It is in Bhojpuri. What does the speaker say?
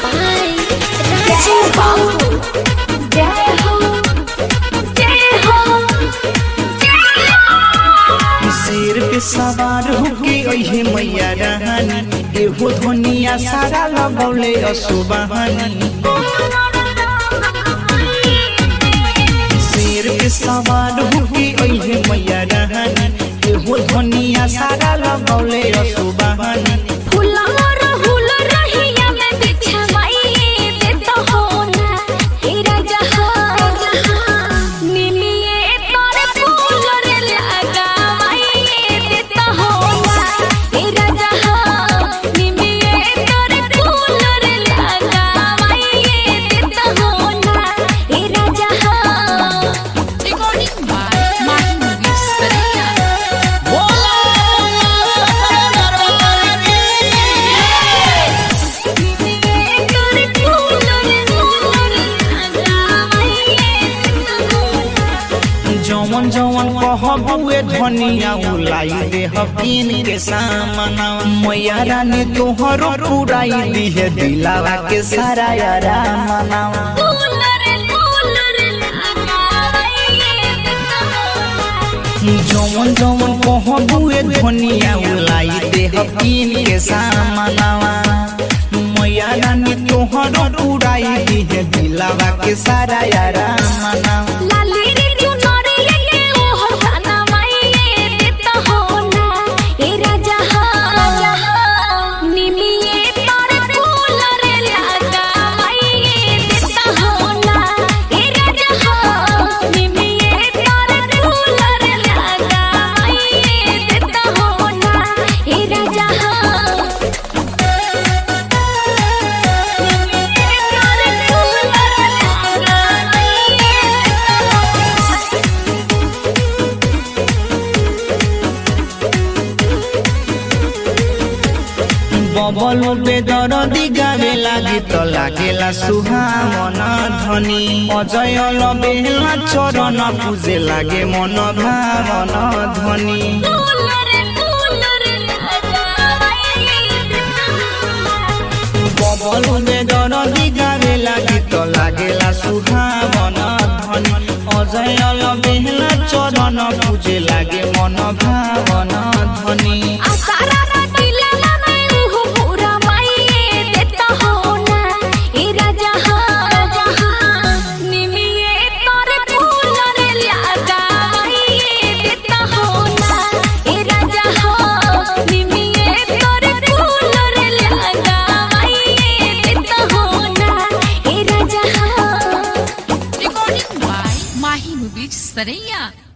by Raju Babu. Jai Ho, Jai Ho, Jai Ho. शेर पे सवार होके अहे मैया रहनी एहो धनिया सारा लगौले असुबहानी शेर पे सवार होके अहे मैया रहनी एहो धनिया सारा लगौले असुबहानी फूला रहुल रहिया में बिछवाइए देता हो ना हे राजा हो निमिये तोरे फूल रे लगावाइए देता हो ना हे राजा हो निमिये तोरे फूल रे लगावाइए देता हो ना हे राजा हो Recording by Mahi Movies Saraya. जवन जवन कहबुए धनिया उलाई दे हकीन के सामना मैया रानी तोहरो पुराई दी है दिलावा के सारा यारा मनावा जवन जवन कहबुए धनिया उलाई दे हकीन के सामनावा मैया रानी तोहरो पुराई दी है दिलावा के सारा यारा मनावा बबल बेदरदी गावे लागी त लागेला सुहावन धनी अजय लबेला चरण पूजे लागे मन भावन धनी बबल बेदरदी गावे लागी त लागेला सुहावन धनी अजय लबेला चरण पूजे लागे मन भावन धनी Recording by Mahi Movies Saraya.